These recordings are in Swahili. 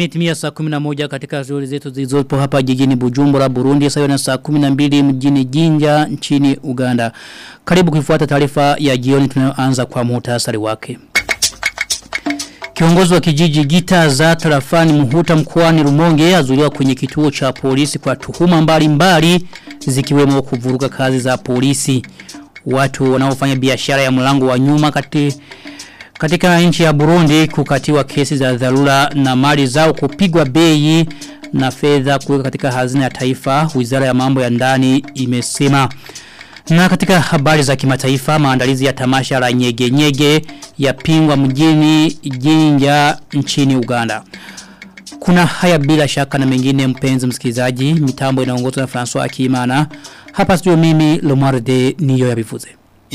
Imetimia saa 11 katika shughuli zetu zilizopo hapa jijini Bujumbura Burundi sawa na saa 12 mjini Jinja nchini Uganda. Karibu kuifuata taarifa ya jioni tunayoanza kwa muhtasari wake. Kiongozi wa kijiji Gita za tarafani Muhuta mkoani Rumonge azuliwa kwenye kituo cha polisi kwa tuhuma mbalimbali zikiwemo kuvuruga kazi za polisi. Watu wanaofanya biashara ya mlango wa nyuma kati katika nchi ya Burundi kukatiwa kesi za dharura na mali zao kupigwa bei na fedha kuweka katika hazina ya taifa, wizara ya mambo ya ndani imesema. Na katika habari za kimataifa maandalizi ya tamasha la nyege nyege ya pingwa mjini jinja nchini Uganda. Kuna haya bila shaka na mengine mpenzi msikilizaji, mitambo inaongozwa na François Akimana. Hapa studio mimi Lomarde niyo ya bivuze.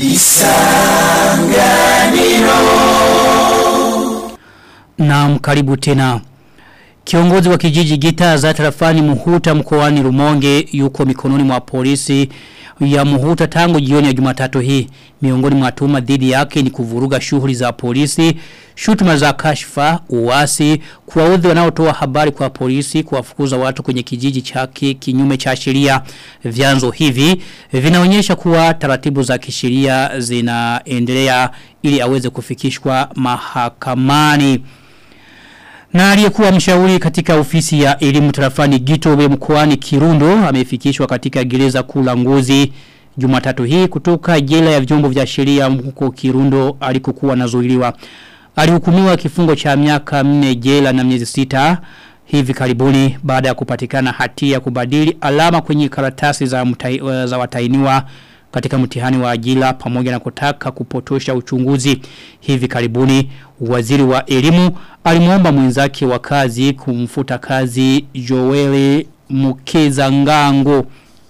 Na karibu tena. Kiongozi wa kijiji gita za tarafani muhuta mkoani rumonge yuko mikononi mwa polisi ya muhuta tangu jioni ya jumatatu hii. Miongoni mwa tuma dhidi yake ni kuvuruga shughuli za polisi, shutuma za kashfa, uasi, kuwaudhi wanaotoa habari kwa polisi, kuwafukuza watu kwenye kijiji chake kinyume cha sheria. Vyanzo hivi vinaonyesha kuwa taratibu za kisheria zinaendelea ili aweze kufikishwa mahakamani. Na aliyekuwa mshauri katika ofisi ya elimu tarafani Gitobe mkoani Kirundo amefikishwa katika gereza kula ngozi Jumatatu hii kutoka jela ya vyombo vya sheria huko Kirundo alikokuwa anazuiliwa. Alihukumiwa kifungo cha miaka 4 jela na miezi sita hivi karibuni baada ya kupatikana hatia ya kubadili alama kwenye karatasi za, mutai, za watainiwa katika mtihani wa ajira pamoja na kutaka kupotosha uchunguzi hivi karibuni waziri wa elimu alimuomba mwenzake wa kazi kumfuta kazi Joel Mukeza Ngango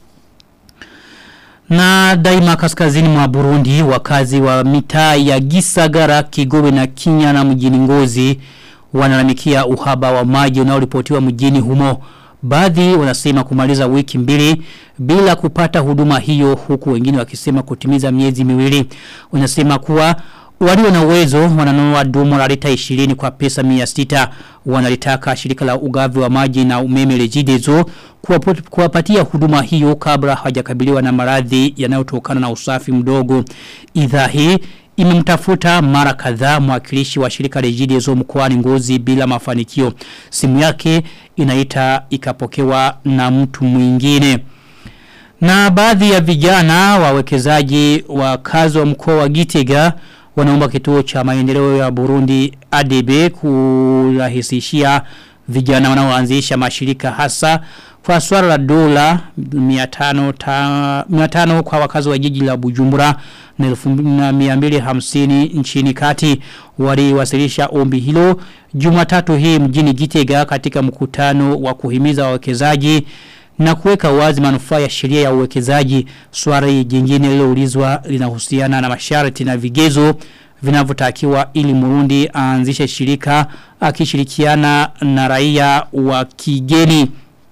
na daima kaskazini mwa Burundi wakazi wa mitaa ya Gisagara Kigobe na Kinyana mjini Ngozi wanalalamikia uhaba wa maji unaoripotiwa mjini humo Baadhi wanasema kumaliza wiki mbili bila kupata huduma hiyo huku wengine wakisema kutimiza miezi miwili. Wanasema kuwa walio na uwezo wananunua dumu la lita 20 kwa pesa 600 wanalitaka shirika la ugavi wa maji na umeme Regideso kuwapatia huduma hiyo kabla hawajakabiliwa na maradhi yanayotokana na usafi mdogo. Idhaa hii imemtafuta mara kadhaa mwakilishi wa shirika Regideso mkoani Ngozi bila mafanikio. Simu yake inaita ikapokewa na mtu mwingine. Na baadhi ya vijana wawekezaji wa kazi wa mkoa wa Gitega wanaomba kituo cha maendeleo ya Burundi ADB kurahisishia vijana wanaoanzisha mashirika hasa kwa swala la dola 500 ta, 500 kwa wakazi wa jiji la Bujumbura na 1250 nchini kati waliwasilisha ombi hilo Jumatatu hii mjini Gitega katika mkutano wa kuhimiza wawekezaji na kuweka wazi manufaa ya sheria ya uwekezaji swali jingine liloulizwa linahusiana na masharti na vigezo vinavyotakiwa ili Murundi aanzishe shirika akishirikiana na raia wa kigeni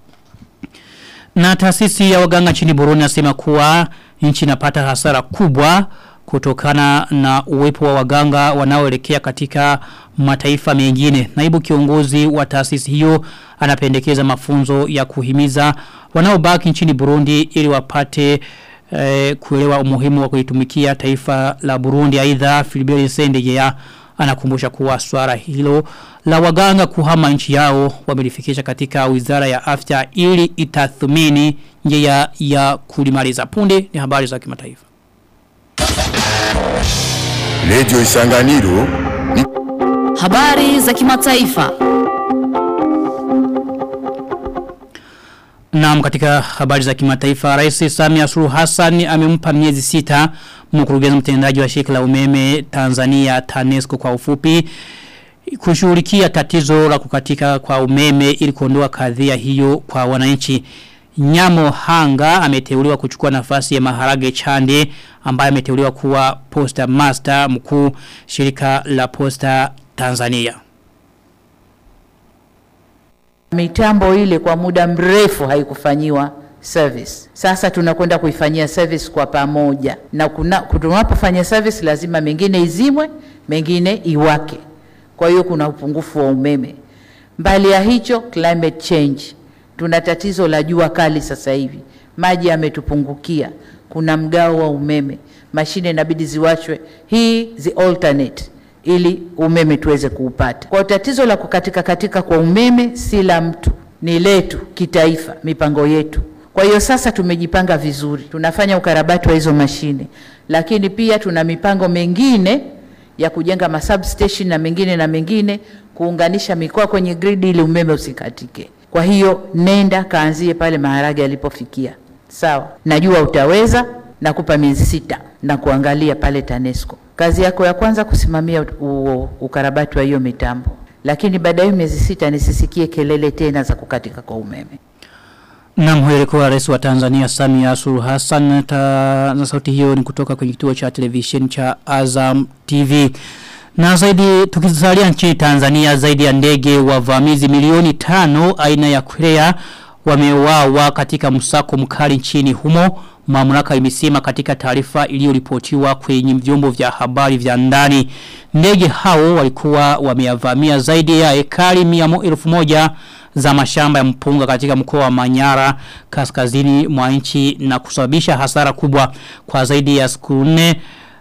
na taasisi ya waganga nchini Burundi nasema kuwa nchi inapata hasara kubwa kutokana na uwepo wa waganga wanaoelekea katika mataifa mengine. Naibu kiongozi wa taasisi hiyo anapendekeza mafunzo ya kuhimiza wanaobaki nchini Burundi ili wapate eh, kuelewa umuhimu wa kuitumikia taifa la Burundi. Aidha Philibert Sendegea anakumbusha kuwa swala hilo la waganga kuhama nchi yao wamelifikisha katika wizara ya afya ili itathmini njia ya kulimaliza punde ni habari za kimataifa. Radio Isanganiro ni Habari za kimataifa. Naam katika habari za kimataifa Rais Samia Suluhu Hassan amempa miezi sita mkurugenzi mtendaji wa shirika la umeme Tanzania TANESCO kwa ufupi kushughulikia tatizo la kukatika kwa umeme ili kuondoa kadhia hiyo kwa wananchi. Nyamo Hanga ameteuliwa kuchukua nafasi ya Maharage Chande ambaye ameteuliwa kuwa posta master mkuu shirika la posta Tanzania. Mitambo ile kwa muda mrefu haikufanyiwa service. Sasa tunakwenda kuifanyia service kwa pamoja, na kuna tunapofanya service lazima mengine izimwe, mengine iwake. Kwa hiyo kuna upungufu wa umeme. Mbali ya hicho, climate change, tuna tatizo la jua kali sasa hivi, maji yametupungukia, kuna mgao wa umeme, mashine inabidi ziwachwe, hii zi alternate ili umeme tuweze kuupata. Kwa tatizo la kukatika katika kwa umeme si la mtu, ni letu kitaifa, mipango yetu. Kwa hiyo sasa tumejipanga vizuri, tunafanya ukarabati wa hizo mashine, lakini pia tuna mipango mengine ya kujenga masubstation na mengine na mengine, kuunganisha mikoa kwenye grid ili umeme usikatike. Kwa hiyo nenda kaanzie pale maharage yalipofikia. Sawa, najua utaweza, nakupa miezi sita na kuangalia pale TANESCO. Kazi yako ya kwanza kusimamia u- ukarabati wa hiyo mitambo, lakini baada ya hiyo miezi sita nisisikie kelele tena za kukatika kwa umeme. Naam huyo alikuwa rais wa Tanzania Samia Suluhu Hassan ta, na sauti hiyo ni kutoka kwenye kituo cha television cha Azam TV. Na zaidi tukisalia nchini Tanzania zaidi ya ndege wavamizi milioni tano aina ya Korea wameuawa katika msako mkali nchini humo. Mamlaka imesema katika taarifa iliyoripotiwa kwenye vyombo vya habari vya ndani. Ndege hao walikuwa wameyavamia zaidi ya ekari mia mo- elfu moja za mashamba ya mpunga katika mkoa wa Manyara kaskazini mwa nchi na kusababisha hasara kubwa kwa zaidi ya siku nne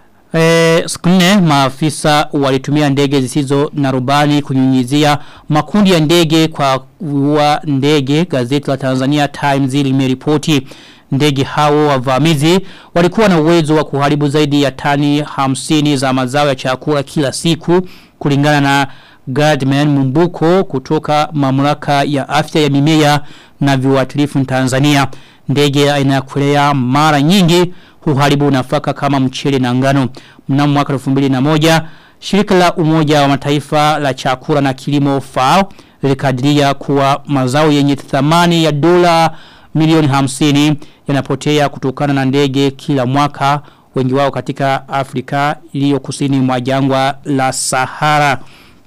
E, siku nne maafisa walitumia ndege zisizo na rubani kunyunyizia makundi ya ndege kwa kuua ndege gazeti la Tanzania Times limeripoti ndege hao wavamizi walikuwa na uwezo wa kuharibu zaidi ya tani hamsini za mazao ya chakula kila siku kulingana na Gardman Mumbuko kutoka mamlaka ya afya ya mimea na viuatilifu Tanzania ndege aina ya Korea mara nyingi huharibu nafaka kama mchele na ngano. Mnamo mwaka 2001 shirika la umoja wa mataifa la chakula na kilimo FAO lilikadiria kuwa mazao yenye thamani ya dola milioni 50 yanapotea kutokana na ndege kila mwaka wengi wao katika Afrika iliyo kusini mwa jangwa la Sahara.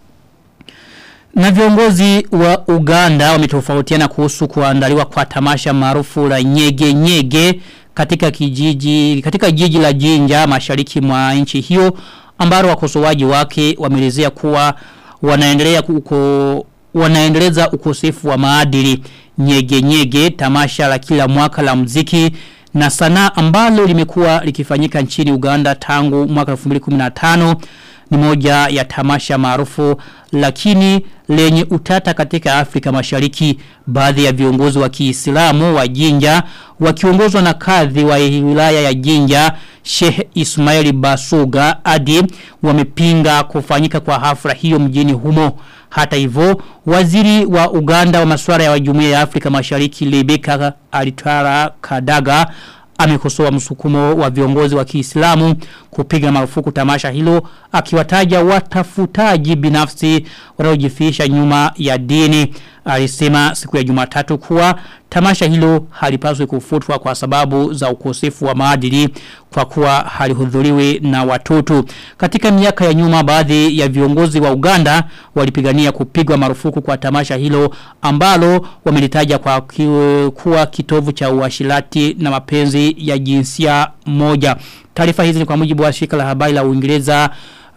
Na viongozi wa Uganda wametofautiana kuhusu kuandaliwa kwa tamasha maarufu la nyege nyege katika kijiji katika jiji la Jinja mashariki mwa nchi hiyo ambalo wakosoaji wake wameelezea kuwa wanaendelea uko wanaendeleza ukosefu wa maadili nyege nyege tamasha la kila mwaka la mziki na sanaa ambalo limekuwa likifanyika nchini Uganda tangu mwaka 2015 ni moja ya tamasha maarufu lakini lenye utata katika Afrika Mashariki baadhi ya viongozi wa Kiislamu wa Jinja wakiongozwa na kadhi wa wilaya ya Jinja Sheikh Ismaili Basuga Adi wamepinga kufanyika kwa hafla hiyo mjini humo hata hivyo waziri wa Uganda wa masuala ya Jumuiya ya Afrika Mashariki Rebecca Alitara Kadaga amekosoa msukumo wa viongozi wa Kiislamu kupiga marufuku tamasha hilo akiwataja watafutaji binafsi wanaojificha nyuma ya dini alisema siku ya Jumatatu kuwa tamasha hilo halipaswi kufutwa kwa sababu za ukosefu wa maadili kwa kuwa halihudhuriwi na watoto katika miaka ya nyuma baadhi ya viongozi wa Uganda walipigania kupigwa marufuku kwa tamasha hilo ambalo wamelitaja kwa ki, kuwa kitovu cha uashirati na mapenzi ya jinsia moja taarifa hizi ni kwa mujibu wa shirika la habari la Uingereza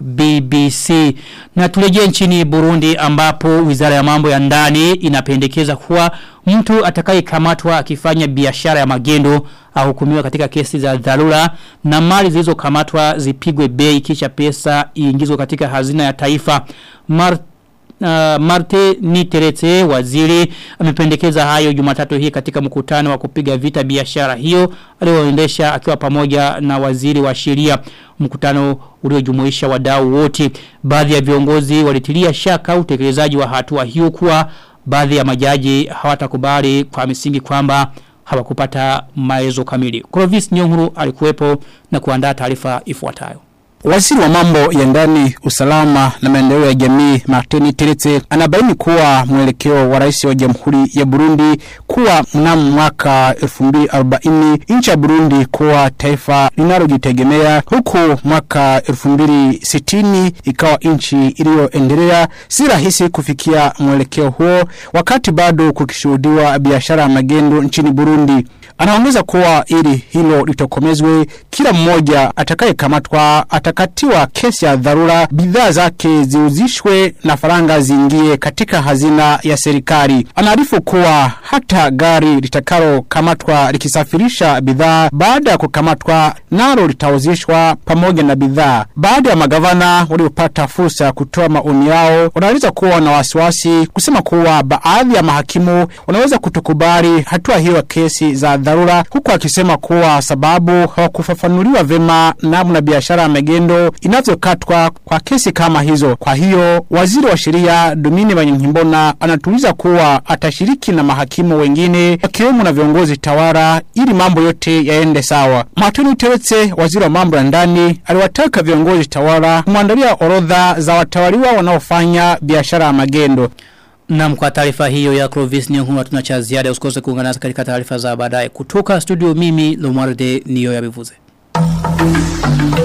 BBC. Na turejee nchini Burundi ambapo wizara ya mambo ya ndani inapendekeza kuwa mtu atakayekamatwa akifanya biashara ya magendo ahukumiwa katika kesi za dharura na mali zilizokamatwa zipigwe bei kisha pesa iingizwe katika hazina ya taifa. Mar Uh, Marte Niterete waziri amependekeza hayo Jumatatu hii katika mkutano wa kupiga vita biashara hiyo alioendesha akiwa pamoja na waziri wa sheria mkutano uliojumuisha wadau wote baadhi ya viongozi walitilia shaka utekelezaji wa hatua hiyo kuwa baadhi ya majaji hawatakubali kwa misingi kwamba hawakupata maelezo kamili Clovis Nyonguru alikuwepo na kuandaa taarifa ifuatayo Waziri wa mambo ya ndani, usalama na maendeleo ya jamii Martin Teretse anabaini kuwa mwelekeo wa rais wa Jamhuri ya Burundi kuwa mnamo mwaka 2040 nchi ya Burundi kuwa taifa linalojitegemea huku mwaka 2060 ikawa nchi iliyoendelea. Si rahisi kufikia mwelekeo huo wakati bado kukishuhudiwa biashara ya magendo nchini Burundi. Anaongeza kuwa ili hilo litokomezwe kila mmoja atakayekamatwa atakatiwa kesi ya dharura bidhaa zake ziuzishwe na faranga ziingie katika hazina ya serikali. Anaarifu kuwa hata gari litakalo kamatwa likisafirisha bidhaa baada ya kukamatwa nalo litauzishwa pamoja na bidhaa. Baada ya magavana waliopata fursa ya kutoa maoni yao wanaweza kuwa na wasiwasi kusema kuwa baadhi ya mahakimu wanaweza kutokubali hatua hiyo ya kesi za dharura huku akisema kuwa sababu hawakufafanuliwa vema namna biashara ya magendo inavyokatwa kwa kesi kama hizo. Kwa hiyo waziri wa sheria Domini Banyankimbona anatuliza kuwa atashiriki na mahakimu wengine wakiwemo na viongozi tawara ili mambo yote yaende sawa. Matoni Teretse, waziri wa mambo ya ndani, aliwataka viongozi tawara kumwandalia orodha za watawaliwa wanaofanya biashara ya magendo. Na kwa taarifa hiyo ya Clovis Nyong'u hatuna cha ziada usikose kuungana nasi katika taarifa za baadaye kutoka studio mimi Lomarde niyo ya bivuze.